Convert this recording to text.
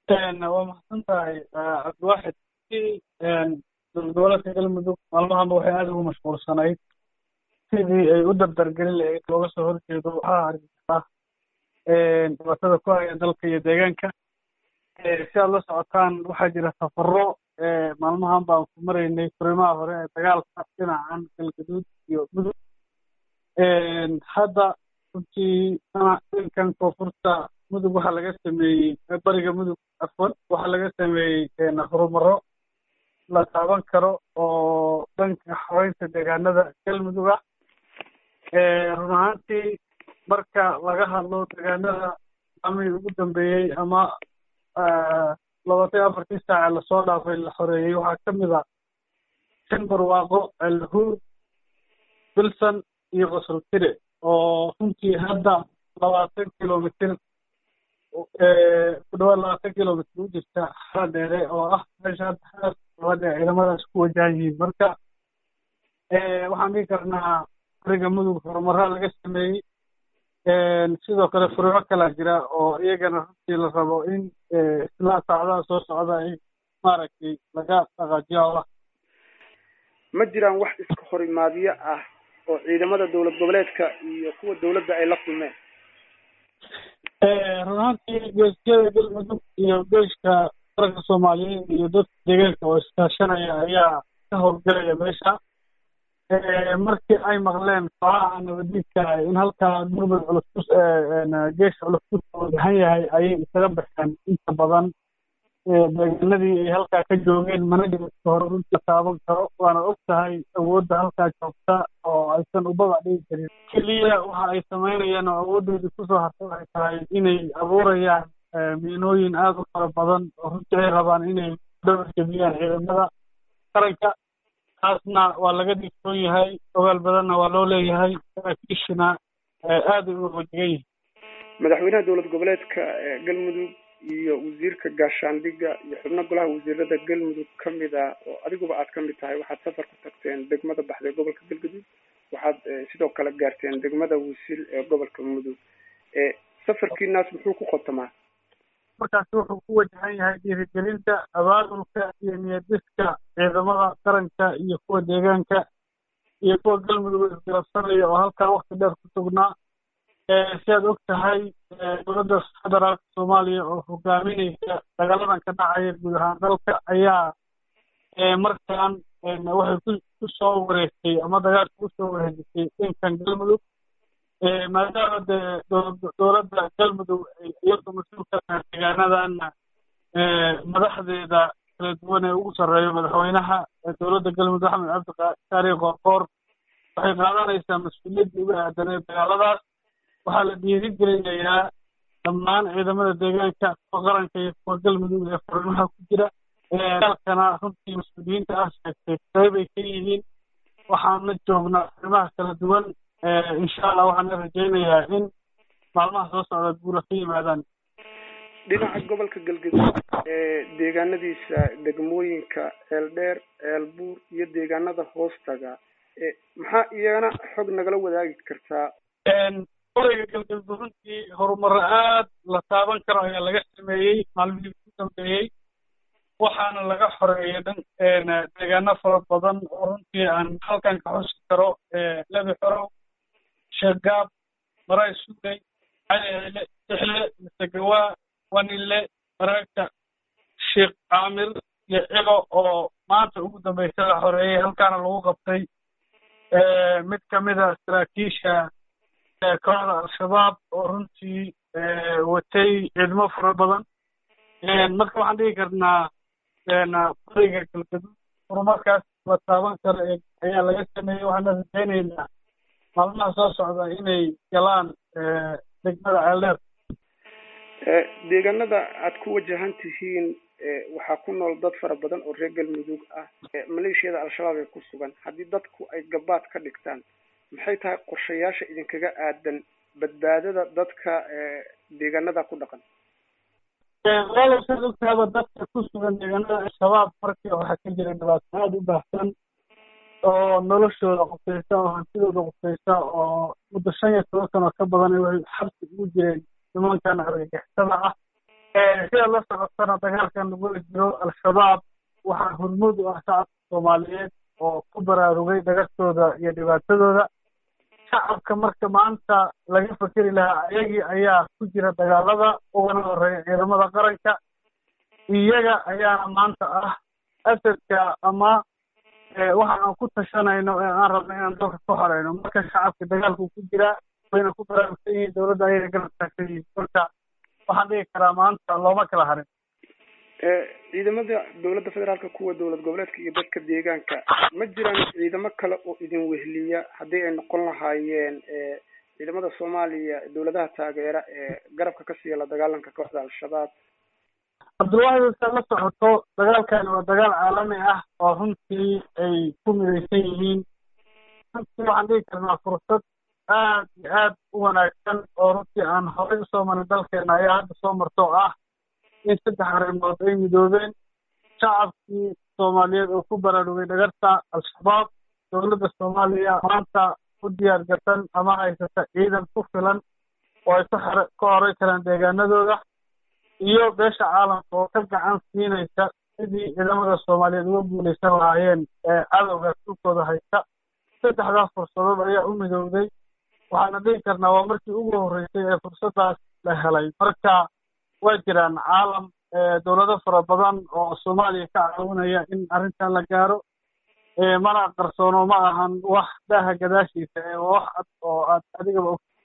waa maxsan tahay cabdiwaaxid dowlad goboleedka galmudug maalmahanba waxay aada ugu mashquulsanayd sidii ay u dardargelin lahayd looga soo horjeedo waxaa argixisa dhibaatada ku haya dalka iyo deegaanka si aad la socotaan waxaa jira safaro maalmahan baan ku maraynay furimaha hore ee dagaalka dhinacan galgaduud iyo mudug hadda runtii dhankan koonfurta mudug waxaa laga sameeyey bariga mudug afwan waxaa laga sameeyey horumaro la taaban karo oo dhanka xoreynta deegaanada galmudug ah run ahaantii marka laga hadlo deegaanada amii ugu dambeeyey ama labaatan iyo afartii saace lasoo dhaafay la xoreeyey waxaa ka mid a shan barwaaqo alhuur bilson iyo qosoltire oo runtii hadda labaatan kilomitr ku dhawaad labaatan kilomitr u jirta xara dheere oo ah meesha hadda xaas labada ciidamadaas ku wajahan yihiin marka waxaan dhihi karnaa bariga mudug horumaraa laga sameeyey sidoo kale furimo kalaa jira oo iyagana runtii la rabo in isla saacadaha soo socda ay maaragtay laga dhaqaajiyo howlaha ma jiraan wax iska horimaadyo ah oo ciidamada dowlad goboleedka iyo kuwa dowladda ay la kulmeen run ahaantii geeskiyada galmudug iyo geeshka qaranka soomaaliyeed iyo dadka deegaanka oo iskaashanaya ayaa ka howlgalaya meesha markii ay maqleen kooxaha nabadiidka in halkaa gurmud culus ku geesha culus ku wajahan yahay ayay isaga baxeen inta badan deegaanadii ay halkaa ka joogeen mana dhibadka hore runtii taaban karo waana og tahay awoodda halkaa joogta oo aysan ubabac dhigi karin keliya waxa ay samaynayaan oo awooddoodii kusoo hartay waxay tahay inay abuurayaan miinooyin aada u fara badan oo runtii ay rabaan inay dhabar jebiyaan ciidamada qaranka taasna waa laga digsoon yahay ogaal badanna waa loo leeyahay saraakiishina aada ay u wajigan yihin madaxweynaha dowlad goboleedka galmudug iyo wasiirka gaashaandhigga iyo xubno golaha wasiirada galmudug ka mid ah oo adiguba aad ka mid tahay waxaad safar ku tagteen degmada baxda ee gobolka galgaduud waxaad sidoo kale gaarteen degmada wisil ee gobolka mudug safarkiinaas muxuu ku qotamaa markaasi wuxuu ku wajahan yahay dhiirigelinta abaabulka iyo niyadiska ciidamada qaranka iyo kuwa deegaanka iyo kuwa galmudug isgarabsanaya oo halkaa wakti dheer ku sugnaa si aad og tahay dowladda federaalka soomaaliya oo hogaaminaysa dagaaladan ka dhacaya guud ahaan dalka ayaa markaan waxay ku kusoo wareegtay ama dagaalka kusoo wareejisay dhankan galmudug maadaama dee dowladda galmudug iyadoo mas-uulka tahay deegaanadana madaxdeeda kala duwan ee ugu sarreeyo madaxweynaha dowladda galmudug axmed cabdikaari qoorqoor waxay qaadanaysaa mas-uuliyaddii uga aadanee dagaaladaas waxaa la dhiirigelinayaa dhammaan ciidamada deegaanka kuwa qaranka iyo kuwa galmudug ee furimaha ku jira dalkana runtii mas-uuliyiinta ah sheegtay qayb ay ka yihiin waxaana joognaa furimaha kala duwan insha allah waxaana rajaynayaa in maalmaha soo socda guura ka yimaadaan dhinaca gobolka galgaduud ee deegaanadiisa degmooyinka ceeldheer ceelbuur iyo deegaanada hoostaga maxaa iyagana xog nagala wadaagi kartaa oreyga galgaduud runtii horumaro aad la taaban karo ayaa laga sameeyey maalmihii ku dambeeyey waxaana laga xoreeyay dhan deegaano fara badan oo runtii aan halkan ka xusi karo lebi xorow sheegaab maray sugay caliile sixle misegawaa wanile baraagta sheekh caamir iyo cibo oo maanta ugu dambeysa la xoreeyey halkaana lagu qabtay mid kamid a saraakiisha kooxda al-shabaab oo runtii watay ciidamo fara badan marka waxaan dhigi karnaa bariga galgaduud horumarkaas la taaban karo ayaa laga sameeyey waxaana rajaynaynaa maalmaha soo socda inay galaan degmada ceeldheer deegaanada aad ku wajahan tihiin waxaa ku nool dad fara badan oo reer galmudug ah maleeshiyada al-shabaab ee ku sugan haddii dadku ay gabaad ka dhigtaan maxay tahay qorshayaasha idinkaga aadan badbaadada dadka deegaanada ku dhaqan walaalow saad ogtaaba dadka ku sugan deegaanada al-shabaab markii waxaa ka jira dhibaato aada u baahsan oo noloshooda qusaysa oo hantidooda qusaysa oo muddo shan iyo toban sano ka badan ay waxay xabsi ugu jireen nimankan argagixisada ah sidaad la socotana dagaalkan lagula jiro al-shabaab waxaa hormuud u ah shacabka soomaaliyeed oo ku baraarugay dhagartooda iyo dhibaatadooda shacabka marka maanta laga fakeri lahaa ayagii ayaa ku jira dagaalada ugana horeeya ciidamada qaranka iyaga ayaana maanta ah asadka ama waxa aan ku tashanayno ee aan rabno inaan dalka ku horeyno marka shacabka dagaalku ku jiraa wayna ku baraarugsan yihiin dowladda ayayna garab taagsan yihiin marka waxaan dhigi karaa maanta looma kala harin ciidamada dowladda federaalka kuwa dowlad goboleedka iyo dadka deegaanka ma jiraan ciidamo kale oo idin wehliya haddii ay noqon lahaayeen ciidamada soomaaliya dowladaha taageera ee garabka ka siiya la dagaalanka kooxda al-shabaab cabdulwahid saad la socoto dagaalkani waa dagaal caalami ah oo runtii ay ku midaysan yihiin runtii waxaan dhigi karnaa fursad aad iyo aad u wanaagsan oo runtii aan horey usoo marin dalkeena ayaa hadda soo marto oo ah in saddex arrimood ay midoobeen shacabkii soomaaliyeed oo ku baraarugay dhagarta al-shabaab dowladda soomaaliya maanta u diyaar garsan ama haysata ciidan ku filan oo ay ku xere ka horey karaan deegaanadooda iyo beesha caalamka oo ka gacan siinaysa sidii ciidamada soomaaliyeed uga guulaysan lahaayeen cadowga dhulkooda haysta saddexdaas fursadood ayaa u midowday waxaana dhihi karnaa waa markii ugu horreysay ee fursaddaas la helay marka waa jiraan caalam dowlado fara badan oo soomaaliya ka caawinaya in arrintan la gaaro mana qarsoono ma ahan wax daaha gadaashiisa ee wax cad oo aad adigaba og